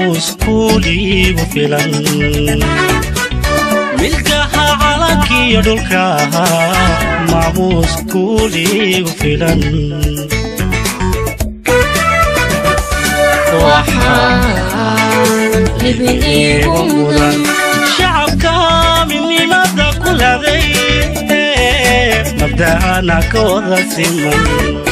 maamuus kuuliigu filan milkaha calankiyo dhulka maamuus kuuliigu filan shacabka midnimada ku laday mabda'ana ka wada siman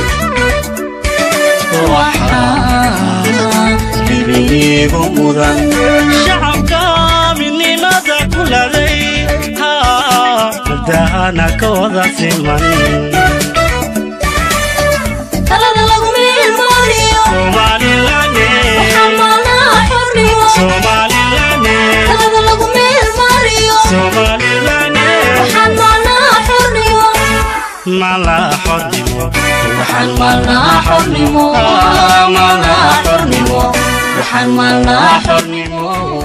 shacabka midnimada ku laday mabda'ana ka wada siman talada lagu meelmaariyo Somaliland waxaan maalnaha xornimo Somaliland talada lagu meelmaariyo Somaliland waxaan maalnaha xornimo mala xornimo waxaan maalnaha xornimo maalnaha xornimo waxaan maalnaha xornimo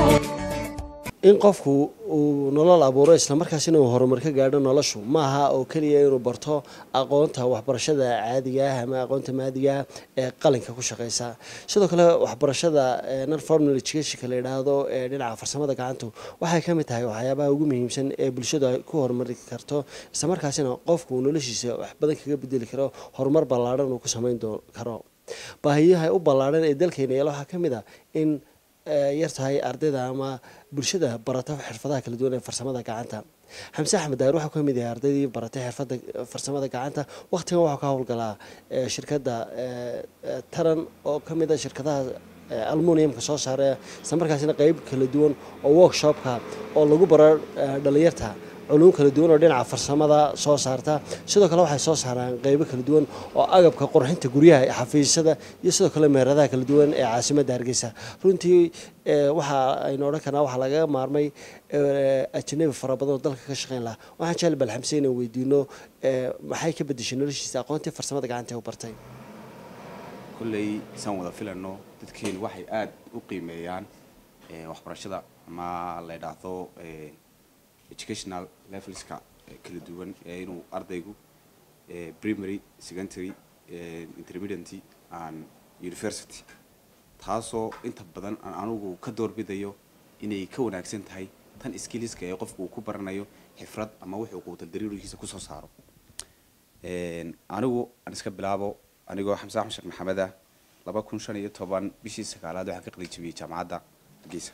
in qofku uu nolol abuuro islamarkaasina uu horumar ka gaadho noloshu maaha oo keliya inuu barto aqoonta waxbarashada caadiga ah ama aqoonta maadiga ah ee qalinka ku shaqeysa sidoo kale waxbarashada non formal educationka la yidhaahdo ee dhinaca farsamada gacantu waxay ka mid tahay waxyaabaha ugu muhiimsan ee bulshadu ay ku horumari karto islamarkaasina qofku uu noloshiisa wax badan kaga bedeli karo horumar ballaadhan uu ku sameyn doo- karo baahiyaha u ballaadhan ee dalkeena yaala waxaa ka mid ah in yar tahay ardayda ama bulshada barata xirfadaha kala duwan ee farsamada gacanta xamse axmed daahir waxaa ka mid yahay ardaydii baratay xirfada farsamada gacanta waqtigan waxaa ka howlgalaa eh, shirkadda eh, eh, taran oo ka mid a shirkadaha eh, aluminiumka soo saara isla markaasina qeyb kala duwan oo workshopka oo lagu baro eh, dhalinyarta culuum kala duwan oo dhinaca farsamada soo saarta sidoo kale waxay soo saaraan qeybo kala duwan oo agabka qurxinta guryaha ee xafiisyada iyo sidoo kale meeradaha kala duwan ee caasimadda hargeysa runtii eh, waxa aynu odhan karnaa waxaa lagaga maarmay eh, ajnabi fara badan oo dalka ka shaqeyn lahaa waxaan jecel bal xamse inaan weydiino eh, maxay ka bedeshay noloshiisa aqoontii farsamada gacanta ee u bartay kolley isaan wada filano dadkeenu waxay aada u qiimeeyaan eh, waxbarashada ama la yidhaahdo eh, educational levelska eh, kala duwan ee inuu ardaygu eh, primary secondary eh, intermediate and university taasoo inta badan aan anugu ka doorbidayo inay ka wanaagsan tahay tan skilliska ee qofku uu ku baranayo xifrad ama wuxuu quutal dariirigiisa kusoo saaro Een, anigu aan iska bilaabo anigoo xamse axmed sheekh maxamed ah laba kun shan iyo toban bishii sagaalaad waxaan ka qalijabiyey jaamacadda hargeysa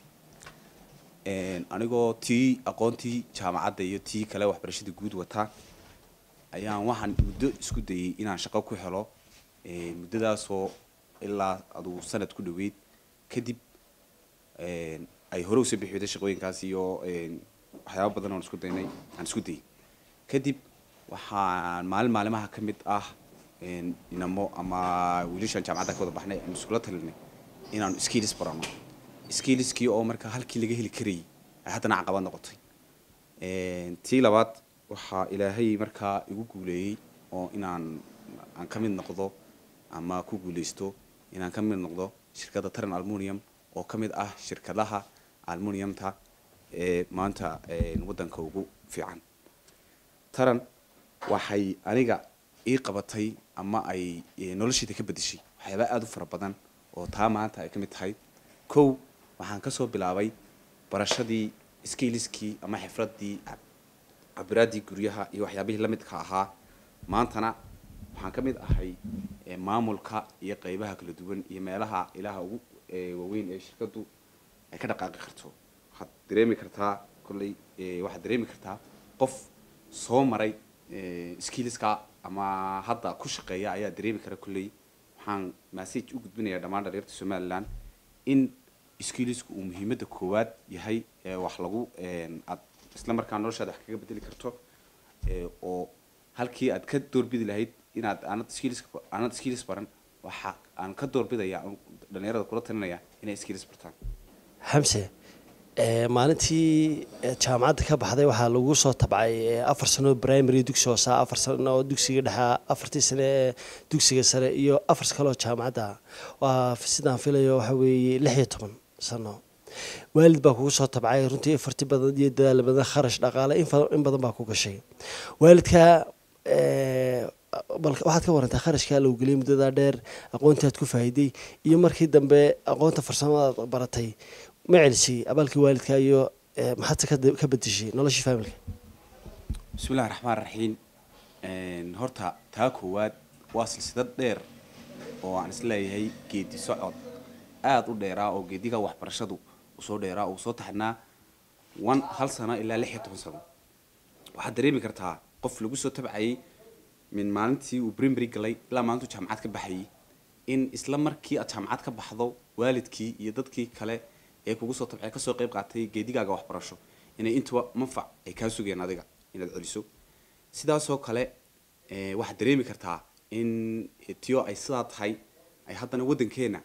Een, anigoo tii aqoontii jaamacadda iyo tii kale waxbarashada guud wataa ayaan waxaan muddo isku dayey inaan shaqo ku helo Een, muddadaasoo ilaa aduu sanad ku dhoweyd kadib een, ay hore usoo bixi weyday shaqooyinkaas iyo een, waxyaabo badan oon isku daynay aan isku dayey kadib waxaan maalin maalimaha ka mid ah een, inamo ama wiilashaan jaamacadda ka wada baxnay aan iskula talinay inaanu skills barano skillskii oo marka halkii laga heli karayay ay haddana caqabad noqotay Een, tii labaad waxaa ilaahay markaa igu guuleeyey oo inaan aan ka mid noqdo ama ku guuleysto inaan ka mid noqdo shirkadda taran almunium oo ka mid ah shirkadaha almuniumta ee maanta een, waddanka ugu fiican taran waxay aniga ii qabatay ama ay eh, noloshayda ka bedeshay waxyaaba aada u fara badan oo taa maanta ay ka mid tahay kow waxaan kasoo bilaabay barashadii skiliskii ama xifradii cab- cabiraadii guryaha iyo waxyaabihii la midka ahaa maantana waxaan ka mid ahay eh, maamulka iyo qeybaha kala duwan iyo meelaha ilaha ugu eh, waaweyn ee shirkadu ay ka dhaqaaqi karto waxaad dareemi kartaa kolley eh, waxaad dareemi kartaa qof soo maray eh, skillska ama hadda ku shaqeeya ayaa dareemi kara kolley waxaan message u gudbinayaa dhammaan dhalinyarta somaliland in skillsku uu muhiimadda koowaad yahay ee wax lagu een, aad isla markaa noloshaada wax kaga bedeli karto ee, oo halkii aad ka doorbidi lahayd inaad aanad skills aanad skills baran waxa aan ka doorbidaya aan dhalinyarada kula talinaya inay skills bartaan xamse eh, maalintii eh, jaamacadda ka baxday waxaa lagu soo tabcay eh, afar sano primary dugsi hoose afar sano oo dugsiga dhexe afartii sane ee dugsiga sare iyo afar kaloo jaamacadda ah. waa sidaan filayo waxa weeye lix iyo toban sano waalid baa kugu soo tabcay runtii farti badan iyo dadaal badan kharash dhaqaale in fa- in badan baa ku gashay waalidka eh, bal waxaad ka warantaa kharashkaa lagu geliyay muddadaa dheer aqoontaad ku faa'iiday iyo markii dambe aqoonta farsamadaad baratay ma celisay abaalkii waalidka iyo eh, maxaadse ka da- ka bedeshay noloshii faamilka bismillahi raxmaan raxiim Een, horta taa koowaad waa silsilad dheer oo aan isleeyahay geedi socod aada u dheeraa oo geediga waxbarashadu usoo dheeraa uu soo taxnaa one hal sano ilaa lix iyo toban sano waxaad dareemi kartaa qof lagu soo tabcayay min maalintii uu primary galay ilaa maalintuu jaamacad ka baxayay in isla markii aad jaamacad ka baxdo waalidkii iyo dadkii kale ee kugu soo tabcay kasoo qayb qaatay geedigaaga waxbarasho inay intuba manfac ay kaa sugeen adiga inaad celiso sidaasoo kale eh, waxaad dareemi kartaa in tiyo ay sidaa tahay ay haddana waddankeena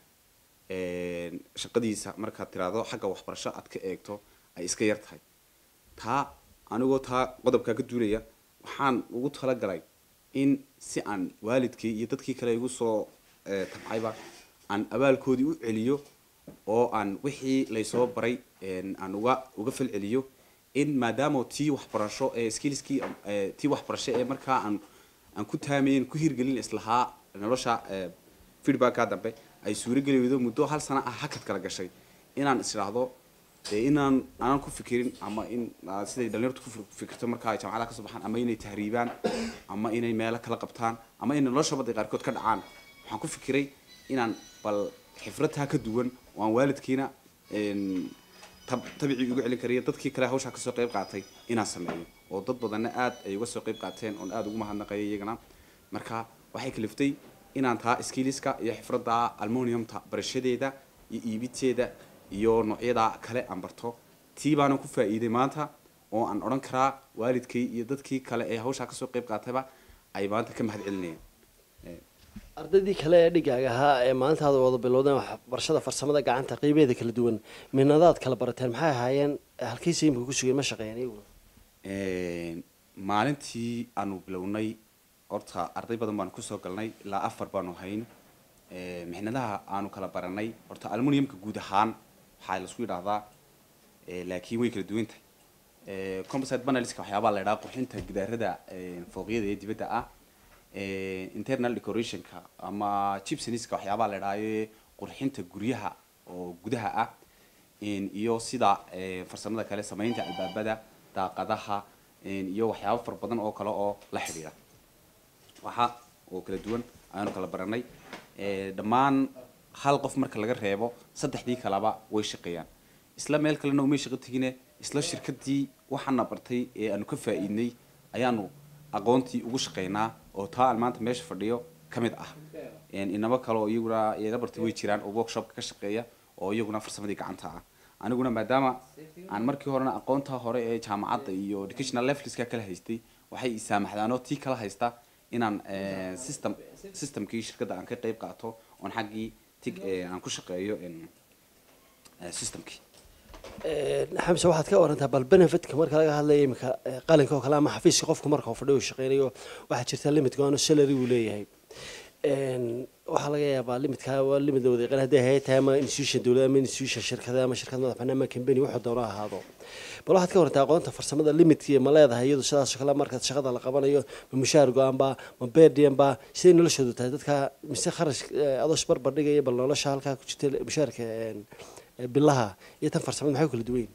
een, shaqadiisa markaad tiraahdo xagga waxbarasho aad ka eegto ay iska yar tahay taa anigoo taa qodobkaa ka duulaya waxaan ugu talagalay in si aan waalidkii iyo dadkii kale igu soo eh, tabcayba aan abaalkoodii u celiyo oo aan wixii laysoo baray een, aan uga uga falceliyo in maadaama tii waxbarasho ee skillskii eh, tii waxbarasho ee markaa aan aan ku taamayn ku hirgelin islahaa nolosha eh, feedbacka dambe ay suurageli weydo muddo hal sano ah hakad kala gashay inaan isdhaahdo dee inaan aanan ku fikirin ama in ah, siday dhalinyartu ku fir- fikirto marka ay jaamacadaha kasoo baxaan ama inay tahriibaan ama inay meelo kala qabtaan ama inay nolosha badda qaarkood ka dhacaan waxaan ku fikiray inaan bal xifradtaa ka duwan oo aan waalidkiina een, tab- tabicii uga celin kariya dadkii kale hawshaa kasoo qayb qaatay inaan sameeyo oo dad badanna aad ay uga soo qayb qaateen oon aada ugu mahadnaqaya iyagana marka waxay kaliftay inaan taa skiliska iyo xifradda almoniumta barashadeeda iyo iibiteeda iyo noocyada kale aan barto tii baanan ku faa'iiday maanta oo aan odhan karaa waalidkay iyo dadkii kale ee hawshaa kasoo qayb qaatayba ay maanta ka mahad celinayaan ardaydii kale ee dhigaaga ahaa ee maalintaada wada bilowdeen waxbarashada farsamada gacanta qeybeeda kala duwan minadaad kala barateen maxay ahaayeen halkiisa imika ku sugeen ma shaqeeyeen iyaguna Een, maalintii aanu bilownay horta arday badan baanu kusoo galnay ilaa afar baanu hayn Een, mixnadaha aanu kala baranay horta aluminiumka guud ahaan waxaa laisku yidhaahdaa ee, laakiin way kala duwan tahay Ee, composite panelska waxyaabaa la idhaha qurxinta gidaarada ee, fooqyada ee dibadda ah Ee, internal decorationka ama chipsoniska waxyaabaa la idhaha qurxinta guryaha oo gudaha ah Een, iyo sida ee, farsamada kale samaynta albaabada daaqadaha een, iyo waxyaabo fara badan oo kale oo la xidhiidha waxa oo kala duwan ayaanu kala baranay Ee, dhammaan hal qof marka laga reebo saddexdii kaleba way shaqeeyaan isla meel kalena umay shaqo tegine isla shirkadii waxaana bartay ee aanu ka faa'iidnay ayaanu aqoontii ugu shaqeynaa oo taa aan maanta meesha fadhiyo ka mid ah Een, inaba kale oo iyaguna iyala bartay way jiraan oo workshopka ka shaqeeya oo iyaguna farsamadii gacanta ah aniguna maadaama aan markii horena aqoonta hore ee jaamacadda iyo educational levelska kala haystay waxay i saamaxdaanoo tii kala haysta inaan eh, system systemkii shirkadda aan ka qayb qaato oon xaggii tig eh, aan ku shaqeeyo een, eh, systemkii xamse waxaad ka warantaa bal benefitka marka laga hadlaya imika eh, qalinka oo kale ama xafiiska qofku marka uu fadhiyo uu shaqeynayo waxaa jirta limit go-aano salary uu leeyahay Een, waxaa laga yaabaa limitkaa waa limit la wada yaqaan hadday hay tahay ama institution dowlad ama institution shirkada ama shirkad madax bannaan ama company wuxuu doono ha ahaado bal waxaad ka warantaa aqoonta farsamada limitki ma leedahay iyadu sidaasoo kale marka shaqada la qabanayo ma mushaar go-aan ba ma beerdiyan ba siday noloshoodu tahay dadka mise kharash eh, adoo isbarbar dhigaya bal nolosha halkaa ku jirta mushaarka een, eh, bilaha iyo tan farsamada maxay u kala duwan yihiin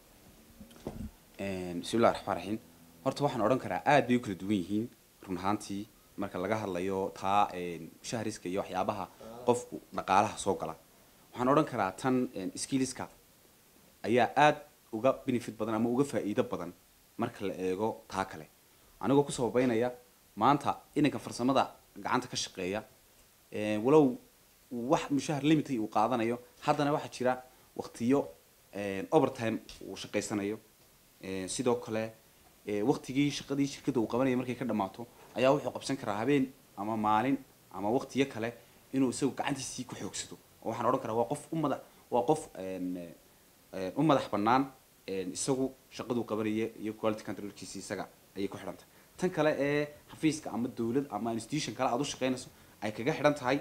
Een, bismillahi raxmaan raxiim horta waxaan odhan karaa aad bay u kala duwan yihiin run ahaantii marka laga hadlayo taa een, shahriska iyo waxyaabaha qofku dhaqaalaha soo gala waxaan odhan karaa tan een, skilliska ayaa aad uga benefit badan ama uga faa'iido badan marka la eego taa kale anigoo ku sababeynaya maanta inanka farsamada gacanta ka shaqeeya ee, walow wax mushahar limit uu qaadanayo haddana waxaa jira waqtiyo een, overtime uu shaqaysanayo Ee, sidoo kale ee, waqtigii shaqadii shirkadda uu qabanayay markay ka dhammaato ayaa wuxuu qabsan karaa habeen ama maalin ama waqtiyo kale inuu isagu gacantiisii ku xoogsado oo waxaan odhan karaa waa qof u madax waa qof een, ee, u madax bannaan een, isagu shaqaduu qabanaya iyo quality controlkiisa isaga ayay ku xidhan tahay tan kale ee xafiiska ama dowlad ama institution kale aad u shaqaynayso ay kaga xidhan tahay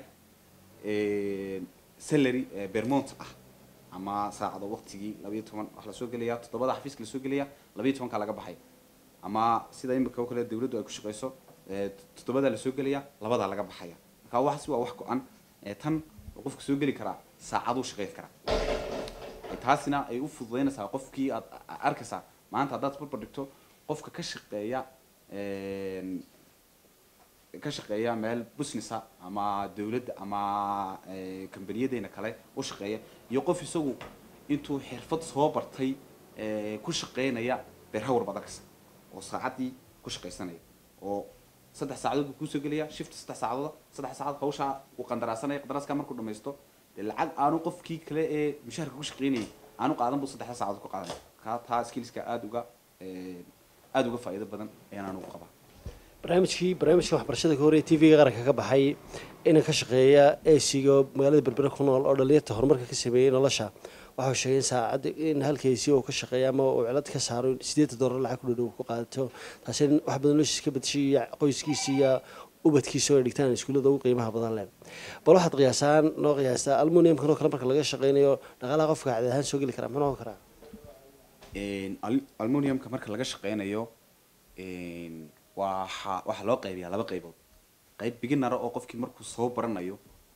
een, salary ee, bermont ah ama saacado waqtigii labayo toban wax lasoo gelaya toddobada xafiiska lasoo gelaya labayo tobanka laga baxay ama sida imika oo kale dawladdu ay ku shaqeyso ee, toddobadaa lasoo gelaya labadaa laga baxaya marka waxaasi waa wax go-an ee, tan oo qofka soo geli karaa saacaduu shaqayn karaa Ee, taasina ay u fududaynaysaa qofkii aad a- a- arkaysaa maanta haddaad barbar dhigto qofka ka shaqeeya een, ka shaqeeya meel businessa ama dawladda ama ee, kambaniyadeyna kale u shaqeeya iyo qof isagu intuu xirfad soo bartay ee, ku shaqeynaya beerhawr badankas oo saacaddii ku shaqaysanaya oo saddex saacadood buu kuusoo gelaya shift saddex saacadood saddex saacadood hawshaa uu qandaraasanaya qandaraaska markuu dhamaysto dee lacag aanu qofkii kale ee mushaharka ku shaqeynayay aanu qaadan buu saddexda saacadood ku qaadanaya kaa taa skillska aada uga ee, aada uga faa'iido badan ayaan anugu qabaa barnaamijkii barnaamijka waxbarashada ka horreeya tv-ga qaranka ka baxay inaan ka shaqeeya esiga oo magaalada berbere ku nool oo dhalinyarta horumarka ka sameeyey nolosha waxau sheegay in saacadda in halkaysi uu ka shaqeeya ama uu cilad ka saaro sideetan doolar lacag ku dhadhow ku qaadato taasi in wax badan noloshiisa ka badashay iyo qoyskiisa iyo ubadkiisa oo ay dhigtaan iskuullada ugu qiimaha badan leh bal waxaad qiyaasaan noo qiyaastaa almuniumkan oo kale marka laga shaqeynayo dhaqaalaha qofka cadi ahaan soo geli karaa muxuu noqon karaa Een, al- aluminiumka marka laga shaqeynayo een, waxa waxaa loo qaybiyaa laba qaybood qayb beginner oo qofkii markuu soo baranayo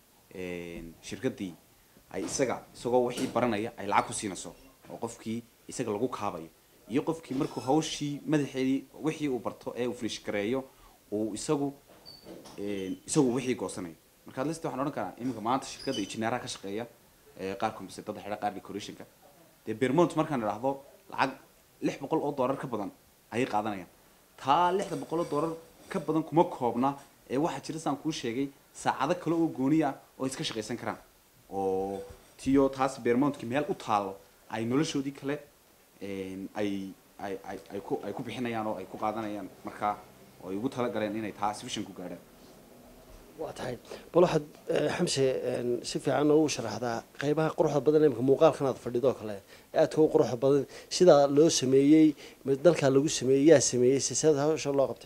een, shirkadii ay isaga isagoo wixii baranaya ay lacag ku siinayso oo qofkii isaga lagu kaabayo iyo qofkii markuu hawshii madaxeedii wixii uu barto ee uu finish gareeyo uu isagu een, isagu wixii goosanayo marka list waxaan odhan karaa iminka maanta shirkadda injineeraha ka shaqeeya ee qaar computerada xidha qaar decorationka dee bermont markaan idhaahdo lacag lix boqol oo doolar ka badan ayay qaadanayaan taa lixda boqol oo doolar ka badan kuma koobna ee waxaa jira saan kuu sheegay saacado kale oo gooni ah oo iska shaqaysan karaan oo tiyo taas bermontkii meel u taalo ay noloshoodii kale een, ay ay ay ay ku ay ku bixinayaan oo ay ku qaadanayaan markaa oo ay ugu talagaleen inay taa sufficient ku gaadhaan waa tahay bal waxaad eh, xamse een, si fiican ugu sharaxdaa qeybaha quruxda badan imika muuqaalkan aad fadhido oo kale ee aadka u quruxda badan sidaa loo sameeyey ma dalkaa lagu sameeyey yaa sameeyey siseeda hawsha loo qabtay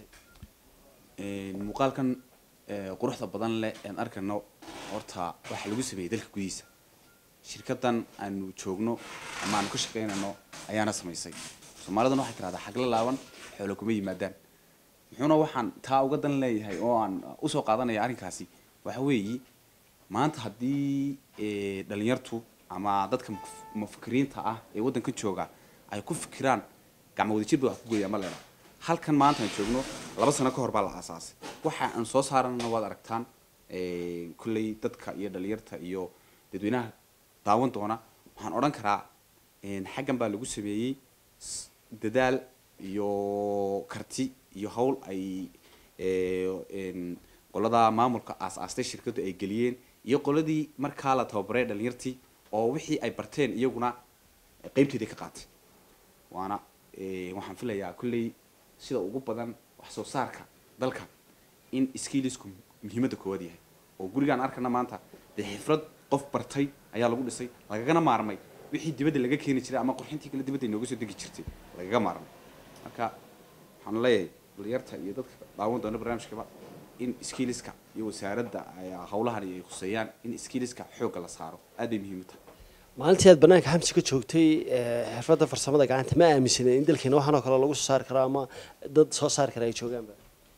Een, muuqaalkan ee, quruxda badan leh aan arkayno horta waxaa lagu sameeyey dalka gudihiisa shirkadan aanu joogno ama aanu ka shaqeynayno ayaana samaysay soomaalidana waxay tirahdaa xagla laaban xoolo kuma yimaadaan muxuuna waxaan taa uga dan leeyahay oo aan usoo qaadanaya arrinkaasi waxa weeyi maanta haddii ee, dhalinyartu ama dadka muf- mufakiriinta ah ee waddanka jooga ay ku fikiraan gacmo wadajir ba wax ku gooyaa ma leena halkan maanta aan joogno laba sano ka hor baa la aasaasay waxa aan soo saaranana waad aragtaan ee, kolley dadka iyo dhalinyarta iyo dadweynaha daawan doona waxaan odhan karaa een, xaggan baa lagu sameeyey s- dadaal iyo karti iyo hawl ay ee, een, qolada maamulka aas-aastay shirkaddu ay geliyeen iyo qoladii markaa la tababaray dhalinyartii oo wixii ay barteen iyaguna qeybteedii ka qaatay waana ee, waxaan filayaa kolley sida ugu badan wax soo saarka dalka in skillisku muhiimadda koowaad yahay oo gurigaan arkana maanta dee xifrad qof bartay ayaa lagu dhisay lagagana maarmay wixii dibadda laga keeni jiray ama qurxintii kale dibadda inooga soo degi jirtay lagaga maarmay marka waxaan leeyahay dhalinyarta iyo dadka daawan doona barnaamijkaba in skilliska iyo wasaaradda ay hawlahan ay khuseeyaan in skilliska xoogga la saaro aad bay muhiim u tahay maalintii aad banaanka xamsi ka joogtay eh, xirfadda farsamada gacanta ma aaminsanen in dalkeena waxaan oo kale lagu soo saari karo ama dad soo saari kara ay joogaanba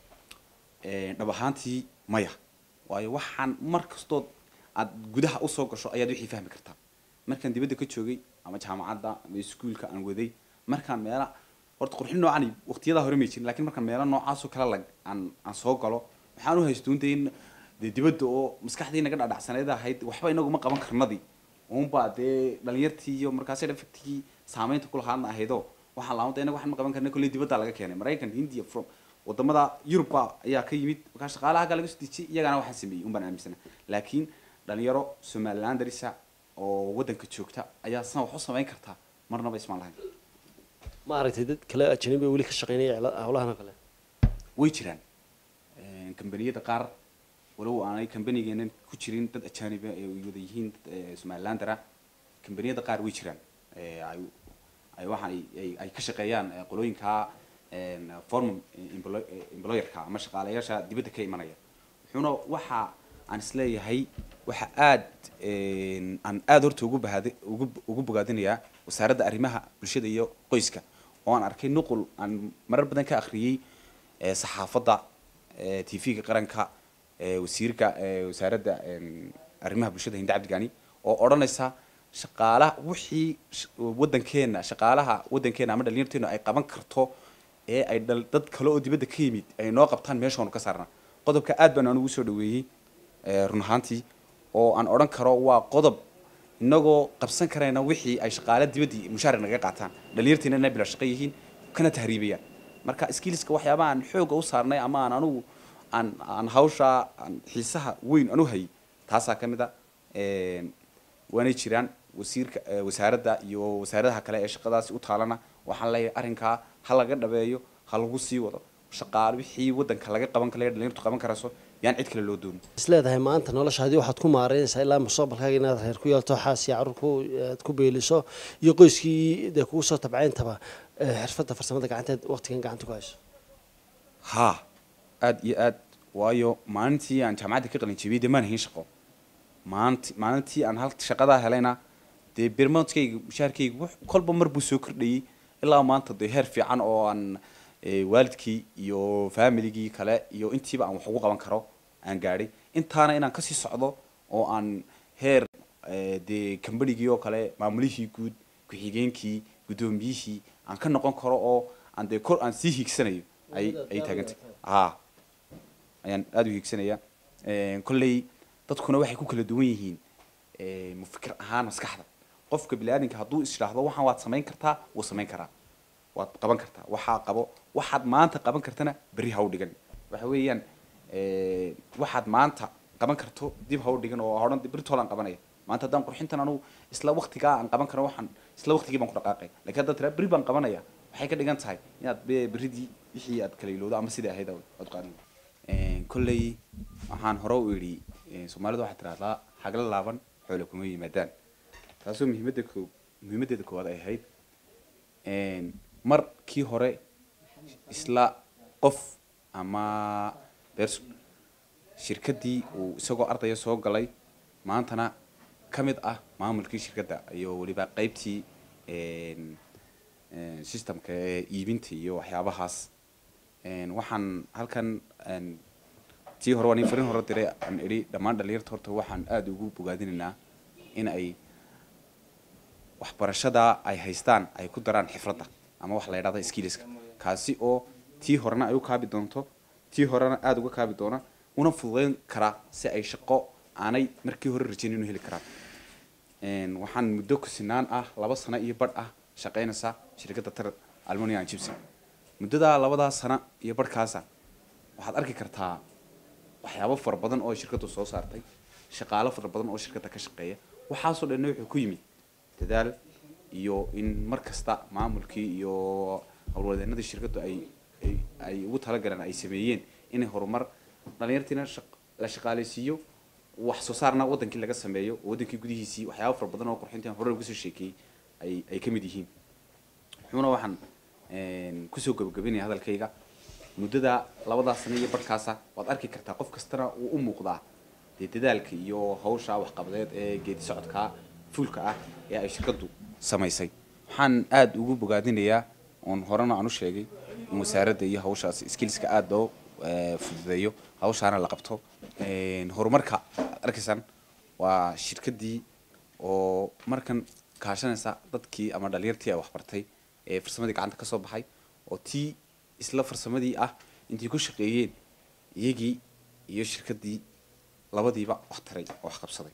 Ee, dhab ahaantii maya waayo waxaan mar kastood aad gudaha usoo gasho ayaad wixii fahmi kartaa markaan dibadda ka joogay ama jaamacadda ama iskuulka aan waday markaan meela horta qurxin noocan waqtiyadaa hore may jirin lakiin markaan meelo noocaasoo kale lag aan aan soo galo waxaan u haystuuntay in dee dibadda oo maskaxdii naga dhadhacsaneed ahayd waxba inaguma qaban karnadii uunbaa dee dhalinyartii iyo markaasi dhafagtigii saameynta ku lahaadna ahaydoo waxaan laamada inaga waxaan ma qaban karna kolley dibaddaa laga keenay maraykan india from wadamada yuruba ayaa ka yimid markaa shaqaalaha halkaa laga soo dejiyay iyagana waxaan sameeyey un baan aaminsana laakiin dhalinyaro somaliland darisa oo waddanka joogta ayaa san wax u samayn kartaa marnaba ismaan lahayn ma aragtay dad kale ajnabi oo weli ka shaqeynaya cila- hawlahan oo kale way jiraan kambaniyada qaar walow aanay kambanigeenan ku jirin dad ajaaniba ay wada yihiin dad eh, somalilandera kambaniyada qaar way jiraan Eh, ay ay waxaan ay- ay- ay ka shaqeeyaan eh, qolooyinka form employerka ama shaqaalayaasha dibadda ka imanaya wuxuuna waxa aan isleeyahay waxa aad een, aan aad horta ugu bahadi ugu ugu bogaadinayaa wasaaradda arrimaha bulshada iyo qoyska oo aan arkay nuqul aan marar badan ka akhriyey ee, saxaafadda t v-ga qaranka ee, wasiirka ee, wasaaradda een, arrimaha bulshada hinde cabdigani oo odhanaysa shaqaalaha wixii sh- wadankeena shaqaalaha wadankeena ama dhalinyarteena ay qaban karto ee ay dhal dad kale oo dibadda ka yimid ay noo qabtaan meeshaanu ka saarna qodobka aad baan anugu soo dhaweeyey ee, run ahaantii oo aan odhan karo waa qodob inagoo qabsan karayna wixii ay shaqaale dibaddii mushaar naga qaataan dhalinyarteena inay bila shaqo yihiin kana tahriibayaan marka skillska waxyaabaha aan xooga u saarnay ama aan anugu aan aan hawsha aan xiisaha weyn anu hayay taasaa ka mid a een, waanay jiraan wasiirka eh, wasaaradda iyo wasaaradaha kale ee shaqadaasi u taalana waxaan leeyahay arrinkaa ha laga dhabeeyo ha lagu sii wado shaqaale wixii wadanka laga qaban kale dhalinyartu qaban karayso yaan cid kale loo doonin isleedahay maanta noloshaadii waxaad ku maareynaysaa ilaa mustaqbalkaaga inaad reer ku yeelto xaas iyo carruur ku aad ku beeliso iyo qoyskii dee kugu soo tabcayntaba eh, xirfadda farsamada gacanteed waqtigan gacanta ku hayso haa aad iyo aad waayo maalintii aan jaamacadda ka qalin jebiyey dee maan hayn shaqo maalinti maalintii aan hal shaqadaa helayna dee bermodkayga mushaharkayga wux- kolba mar buu soo kordhayey ilaa maanta dee heer fiican oo aan eh, waalidkii iyo familigii kale iyo intiiba aan wax ugu qaban karo aan gaadhay intaana inaan kasii socdo oo aan heer eh, dee kambanigii oo kale maamulihii guud ku-xigeenkii guddoomiyihii aan ka noqon karo oo aan dee kor aan sii hiigsanayo ay ay taagantay haa ayaan aada u hiigsanaya kolley dadkuna waxay ku kala duwan yihiin eh, mu fikir ahaan maskaxda qofka biniaadamka hadduu is idhaahdo waxaan waad samayn kartaa wuu samayn karaa waad qaban kartaa waxaa qabo waxaad maanta qaban kartana berri ha u dhigan waxa weeyaan eh, waxaad maanta qaban karto dib ha u dhigan oo hodhan berritoolaan qabanaya maanta haddaan qurxintan anugu isla waqtigaa aan qaban karo waxaan isla waqtigii baan ku dhaqaaqay lakiin haddaad tiraa berri baan qabanaya waxay ka dhigan tahay inaad be- berridii wixii aad kala ilowdo ama sidai ahayd aad qaadan kolley waxaan hore u idhi eh, soomaalidu waxay tidahdaa hagla laaban xoole kuma yimaadaan taasoo muhiimadda ko muhiimaddeeda koowaad ay ahayd een, markii hore isla qof ama beers shirkaddii uu isagoo ardaya soo galay maantana ka mid ah maamulkii shirkadda iyo weliba qaybtii een, een, systemka ee iibinta iyo waxyaabahaas een, waxaan halkan een, tii hore waa nin farin hore diray aan idhi dhammaan dhalinyarta horta waxaan aada ugu bogaadinaynaa in ay waxbarashada ay haystaan ay ku daraan xifradda ama wax la yidhahda skillska kaasi oo tii horena ay u kaabi doonto tii horena aada uga kaabi doona una fududeyn karaa si ay shaqo aanay markii hore rajayn inu heli karaan Een, waxaan muddo kusinaan ah laba sano iyo badh ah shaqaynaysaa shirkadda tar almonian gibson muddadaa labadaa sano iyo badhkaasa waxaad arki kartaa waxyaabo fara badan oo shirkaddu soo saartay shaqaalo fara badan oo shirkadda ka shaqeeya waxaasoo dhanna wuxuu ku yimid dadaal iyo in mar kasta maamulkii iyo howlwadeenadii shirkaddu ay ay ay ugu talagaleen ay sameeyeen inay horumar dhalinyartiina shaq- la shaqaaleysiiyo wax soo saarna wadankii laga sameeyo oo wadankii gudihiisii waxyaabo fara badan oo qurxintii hore uga soo sheekeeyey ay ay ka mid yihiin wuxuuna waxaan een, kusoo gabagabinaya hadalkayga muddada labadaa sano iyo barhkaasa waad arki kartaa qof kastana uu u muuqdaa dee dadaalka iyo hawsha waxqabadeed ee geedi socodka fuulka ah ee ay shirkaddu samaysay waxaan aada ugu bogaadinayaa oon horena aan u sheegay in wasaaradda iyo hawshaas skillska aada loo eh, fududeeyo hawshaana la qabto Een, horumarka aad arkaysaan waa shirkaddii oo markan kaashanaysa dadkii ama dhalinyartii ay waxbartay ee farsamadii gacanta ka soo baxay oo tii isla farsamadii ah intay ku shaqeeyeen iyagii iyo shirkaddii labadiiba wax taray oo wax qabsaday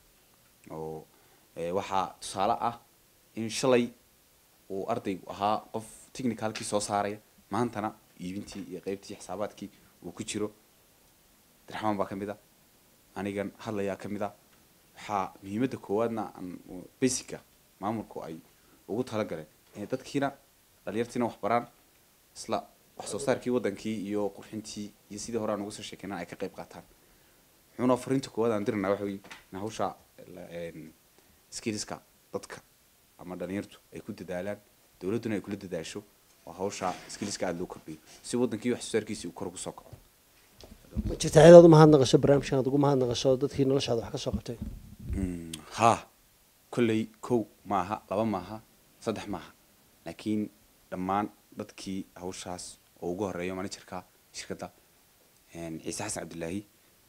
oo eh, waxaa tusaale ah in shalay uu ardaygu ahaa qof technicalkii soo saaraya maantana iibintii iyo qeybtii xisaabaadkii uu ku jiro abdiraxmaan baa ka mid a anigan hadlayaa ka mid a waxaa muhiimadda koowaadna aan basica maamulku ay ugu talagaleen inay dadkiina dhalinyartiina wax baraan isla wax soo saarkii wadankii iyo qurxintii iyo sidii hore aan uga soo sheekeyna ay ka qayb qaataan wuxuuna fariinta koowaad aan dirinaa waxa weye in hawsha la- een, skillska dadka ama dhalinyartu ay ku dadaalaan dowladduna ay kula dadaasho oo hawsha skillska aada loo kordhiyo si wadankii wax soo saarkiisii uu kor ugu soo kaco ma jirta cidaad u mahadnaqasho barnaamijkan aad ugu mahadnaqasho dadkii noloshaada wax ka soo qabtay Mm, haa kolley kow maaha laba maaha saddex maaha laakiin dhammaan dadkii hawshaas oo ugu horeeyo managerka shirkadda een, ciise xasan cabdilaahi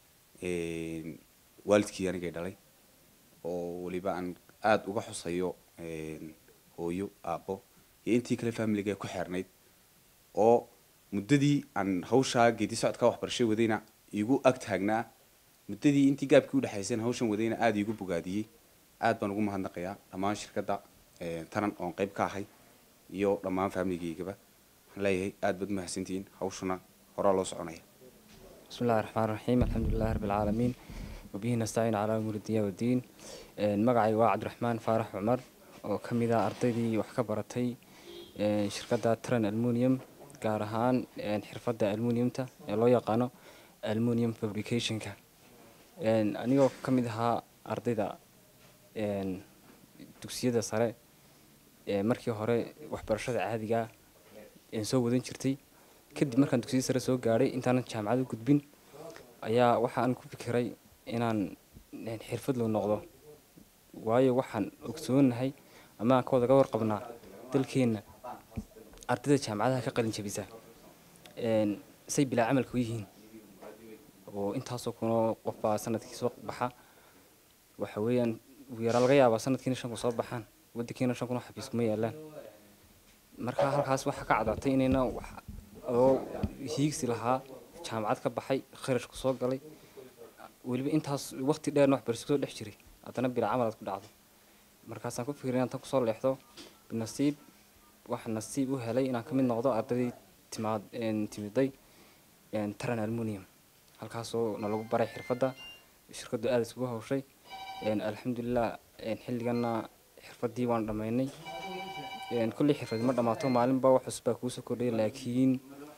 een, waalidkii anigay dhalay oo weliba aan aada uga xusayo een, hooyo aabbo iyo intii kale familiga ku xeernayd oo muddadii aan hawshaa geedi socodka waxbarasho wadayna igu ag taagnaa muddadii intii gaabkii udhexayseen hawshan wadayna aada iigu bogaadiyey aad baan ugu mahadnaqayaa dhammaan shirkadda een, tanan oon qayb ka ahay iyo dhammaan familigaygaba waxaan leeyahay aad baad mahadsantihiin hawshuna horaa loo soconaya بسم الله الرحمن الرحيم الحمد لله رب العالمين وبه نستعين على أمور الدنيا والدين een, magacay waa cabdiraxmaan faarax cumar oo ka mid ah ardaydii wax ka baratay een, shirkadda tran almunium gaar ahaan een, xirfadda almuniumta ee loo yaqaano almunium fabricationka Een, anigoo ka mid ahaa ardayda een, dugsiyada sare ee markii hore waxbarashada caadiga ah een soo wadan jirtay kadib markaan dugsiyada sare soo gaadhay intaanan jaamacad u gudbin ayaa waxaan ku fikiray inaan een, xirfadlow noqdo waayo waxaan ogsoonahay ama aan ka wada ga warqabnaa dalkeenna ardayda jaamacadaha ka qalin jabisa een, say bilaa camalka u yihiin oo intaasoo kunoo qof baa sanadkii soo baxa waxa weeyaan ugu yaraa laga yaabaa sanadkiina shan kun soo baxaan wadankiina shan kun oo xafiis kuma yaalaan marka halkaas waxaa ka cadaatay inayna wax adoo hiigsi lahaa jaamacad ka baxay kharashku soo galay weliba intaas waqti dheerna waxbarasho soo dhex jiray haddana bilaa camal aad ku dhacdo markaasaan ku fikiray inaan tan kusoo leexdo nasiib waxaa nasiib u helay inaan ka mid noqdo ardaydii timaad een, timiday een, taran almunium halkaasoo nalagu baray xirfadda shirkaddu aada isugu hawshay een, alxamdulilah een, xilliganna xirfaddii waan dhammaynay een, kolley xirfad ma dhammaato maalinba wax cusub baa kuusoo kordhaya laakiin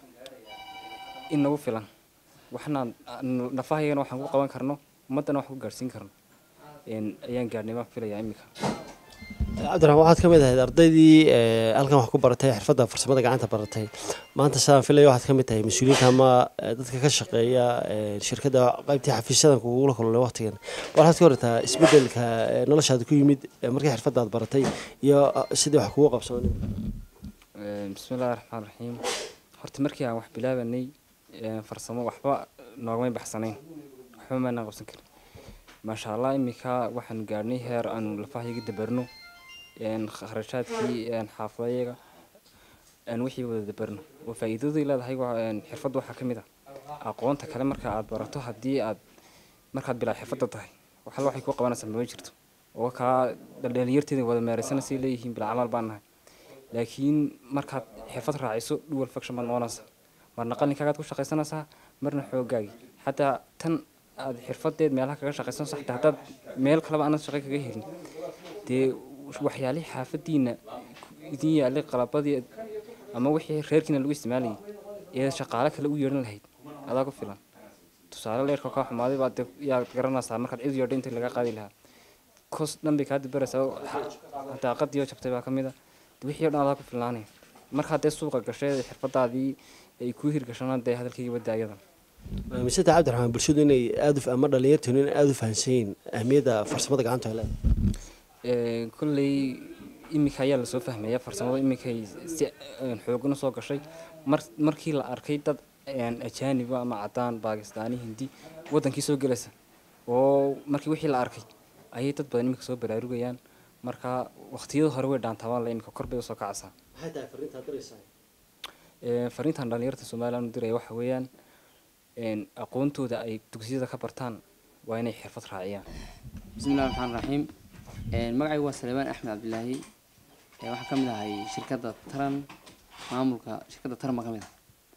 in nagu filan waxna nafahayagana waxaan ku qaban karno ummaddana wax ku gaadhsiin karno een, ayaan gaadhnay baan filayaa imika cabdiraxmaan waxaad ka mid ahayd ardaydii ee, halkan wax ku baratay xirfadda farsamada gacanta baratay maanta sidaan filaya waxaad ka mid tahay mas-uuliyiinta ama ee, dadka ka shaqeeya ee, shirkadda qaybtii xafiisyadan kugula kulmay waqtigan waxaad ka hortaa isbedelka ee, noloshaada ku yimid ee, markii xirfadda aad baratay iyo ah, sidii wax kugu qabsoonay Een, bismillahi raxmaan raxiim horta markii aan wax bilaabanay een, farsamo waxba noogamay baxsanayn waxba maanaan qabsan karin maasha allah imika waxaan gaadhnay heer aanu lafahayaga dabarno een, kharashaadkii een, xaafadayaga aan wixii wada dabarno oo faa'iidaday leedahay waa, een, xirfadda waxaa ka mid ah aqoonta kale marka aad barato haddii aad markaad bilaa xirfadda tahay waxalla waxay kuu qabanaysaa mama jirto oo kaa dhalinyarteeda wada meeraysana say leeyihiin bilaa camal baan nahay laakiin markaad xirfad raaciso dual faction baad noqonaysaa marna qalinkaagaad ku shaqaysanaysaa marna xoogaagii xataa tan aad xirfadeed meelaha kaga shaqaysanayso xataa haddaad meel kaleba aanad shaqo kaga helin dee waxyaalihii xaafadiina idin yaalay qalabadii ama wixii reerkiina lagu isticmaalayay ee shaqaale kale u yeedhan lahayd adaa ku filan tusaale leerka kaa xumaaday baad dee yaad garanaysaa markaad cid yeedho intii laga qaadi lahaa kos dhan bay kaa dibaraysaa oo xa- daaqadii oo jabtay baa ka mid a wixii o dhan adaa ku filnaanaya markaad dee suuqa gashay xirfadaadii ay kuu hirgashana dee hadalkayga badda ayadan miseta cabdiraxmaan bulshadu inay aada u ama dhalinyarteenu inay aada u fahansan yihiin ahmiyadda farsamada gacanta ay leedahay Ee, kolley iminka ayaa lasoo fahmaya farsamada iminkay si een, xoogan usoo gashay mar markii la arkay dad een, ajaaniba ama cadaan baakistaani hindi wadankii soo gelaysa oo markii wixii la arkay ayay dad badan iminka soo baraarugayaan marka waqtiyada hore way dhaantaabaan la iminka kor bay usoo kacaysaa maxay tahay fariintaad diraysaa Ee, fariintan dhalinyarta somaliland u diraya waxa weeyaan een, aqoontooda ay dugsiyada ka bartaan waa inay xirfad raaciyaan bismi illahi raxmaan raxiim magacaygu waa saleebaan axmed cabdilaahi ee waxaan ka mid ahay shirkadda taran maamulka shirkadda taran baa ka mid ah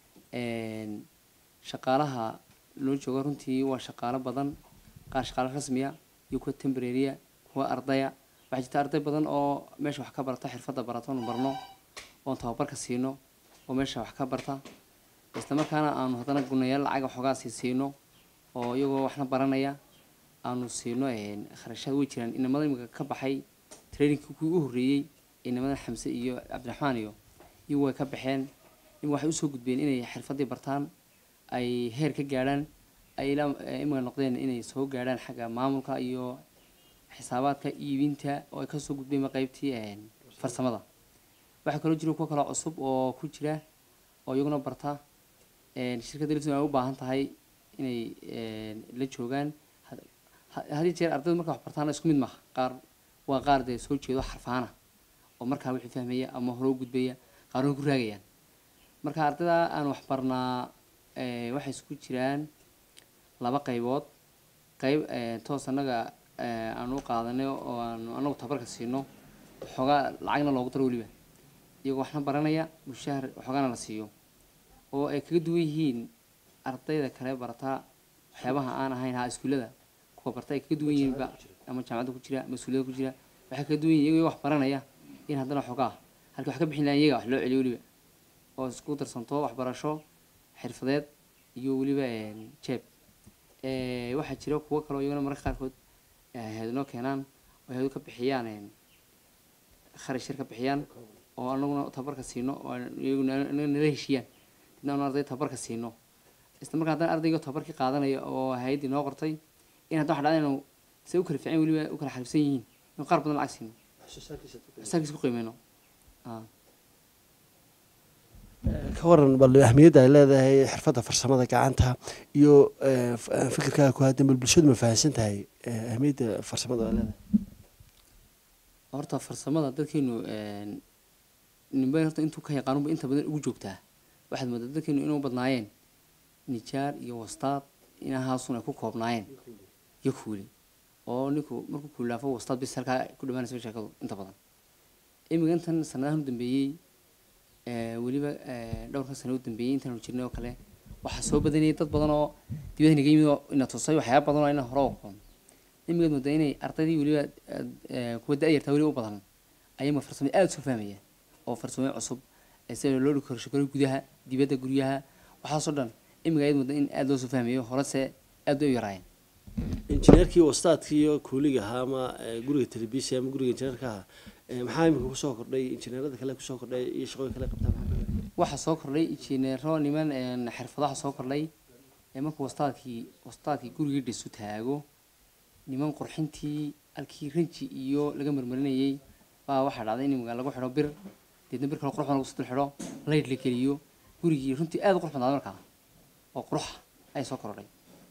Een, shaqaalaha loo joogo runtii waa shaqaalo badan qaar shaqaalo rasmiya iyo kuwa temporarya kuwa ardaya waxaa jirta arday badan oo meesha wax ka barata xirfadda barata oonu barno oon tababarka siino oo meesha wax ka barta isla markaana aanu haddana gunayaal lacag waxoogaa sii siino oo iyagoo waxna baranaya aanu siino een, kharashaad way jiraan inamada imika ka baxay trainingkii kuwii u horreeyey inamada xamse iyo cabdiraxmaan iyo iyagu way ka baxeen imika waxay usoo gudbeen inay xirfadii bartaan ay heer ka gaadhaan ay ilaa eh, imika noqdeen inay soo gaadhaan xagga maamulka iyo xisaabaadka iibinta oo ay kasoo gudbeen qaybtii een, farsamada waxaa kaloo jira kuwa kaloo cusub oo ku jira oo iyaguna barta een, shirkadda lifton ay u baahan tahay inay een, la joogaan had- ha- had iyo jeer ardaydu marka wax bartaana isku mid maaha qaar waa qaar dee soo jeedo xarfaana oo markaa wixii fahmaya ama hore u gudbaya qaarna ku raagayaan marka ardayda aan wax barnaa ee, waxay isku jiraan laba qaybood qayb ee, toos annaga ee, aan u qaadanay oo aan anagu tabarka siino waxoogaa lacagna loogu daro weliba iyagoo waxna baranaya mushahar waxoogaana la siiyo oo ay kaga duwan yihiin ardayda kale barata waxyaabaha aan ahayn ha iskuullada kuwa barta ay kaga duwan yihiin ba ama jaamacadda ku jira ama iskuullada ku jira waxay kaga duwan yihiin iyagoo wax baranaya in haddana waxoogaa halka wax ka bixin lahayn iyaga wax loo celiyo weliba oo isku darsanto waxbarasho xirfadeed iyo weliba een, jeeb Ee, waxaa jira kuwo kaloo iyaguna mararka qaarkood hay-adnoo keenaan oo hay-adu ka bixiyaan een, kharash yar ka bixiyaan oo anaguna tabarka siino oo aan- iyaguna anaga nala heshiiyaan dibna anu arday tabarka siino isla markaa haddana ardayga tabarkii qaadanaya oo hay-addii noo qortay in hadda waxa dhacda inuu se u kala fiican weliba u kala xariifsan yihiin in qaar badan lacag siino xisaabkiisa ku qiimeyno Ah. ka waran bal ahmiyadda ay leedahay xirfadda farsamada gacanta iyo eh, f- eh, fikirkaaga ku haddan bal bulshadu ma fahansan tahay eh, ahmiyadda farsamada ay leedahay horta farsamada dadkeenu een, ninba horta intuu ka yaqaanuba inta badan ugu joogtaa waxaad moodaa dadkeenu inuu badnaayeen nijaar iyo wastaad inahaasun ay ku koobnaayeen iyo kuuli oo ninku markuu kuulaafo wastaad bis halkaa ku dhamaanaysa sheekadu inta badan imiga intan sanadahan u dambeeyey ee, weliba ee, dhowrka sano u dambeeyey intaanu jirnay oo kale waxaa soo badanayay dad badan oo dibadda naga yimid oo ina tusay waxyaaba badan oo ina hore u aqoon imigaad moodaa inay ardaydii weliba ee, kuwa da-yartaa weliba u badan ayama farsamo aada soo fahmaya oo farsamooyin cusub ee sida loo dhigi karo shaqooyin gudaha dibadda guryaha waxaasoo dhan imiga ayaad moodaa in aada loo soo fahmayo horese aad bay u yaraayeen injineerkii wastaadkii iyo kuuliga ahaa ama eh, guriga telebisia ama guriga injineerka ahaa eh, maxaa imika kusoo kordhay injineerada kale kusoo kordhay iyo shaqooyin kale qabtaa maxaa kamid ah? waxaa soo kordhay injineero niman een, xirfadaha soo kordhay ee markuu wastaadkii wastaadkii gurigii dhisu taago niman qurxintii halkii ranji iyo laga marmarinayay baa waxaa dhacday in iminka lagu xidho bir deedna bir kale qurux badan lagu soo dul xidho layd la geliyo gurigii runtii aada u qurux badnaaday markaa oo quruxa ayay soo kordhay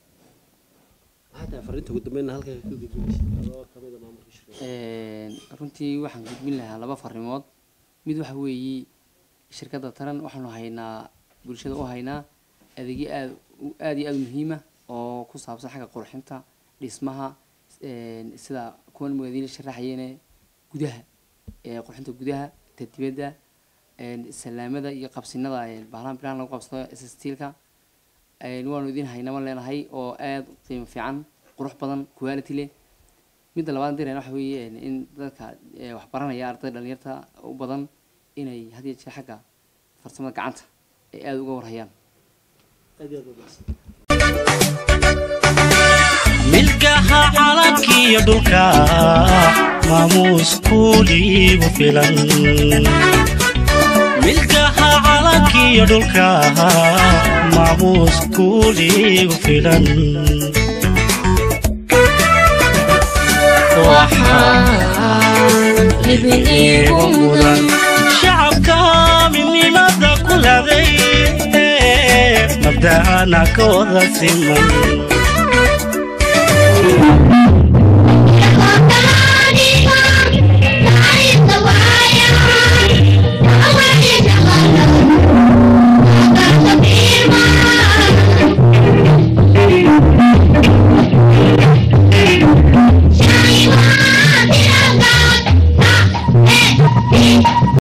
maxaa tahay fariinta ugu dambeyna halka ka gudbinaysa adoo kamid a maamulka shirkadda Een, runtii waxaan gudbin lahaa laba farimood mid waxa weeye shirkadda taran waxaanu haynaa bulshada u haynaa adeegyo aad u- aad iyo aada u muhiima oo ku saabsan xagga qurxinta dhismaha een, sida kuwan magadiina sharaxayeene gudaha ee qurxinta gudaha ta dibadda een, salaamada iyo qabsinada een, bahalahan bilahan lagu qabsado stiilka waanu idin haynama leenahay oo aada u qiimo fiican qurux badan quality leh midda labaad direen waxa weeye in dadka ee, wax baranaya ardayda dhalinyarta u badan inay had iyo jeer xagga farsamada gacanta ay aada uga warhayaan aad iyo aad u mahadsan milkaha calankiiyo dhulka maamuus kuuliigu filan milkaha calankiiyo dhulka maamuus kuuliigu filan waxaan libin iigu mudan shacabka midnimada ku laday mabda'ana ka wada siman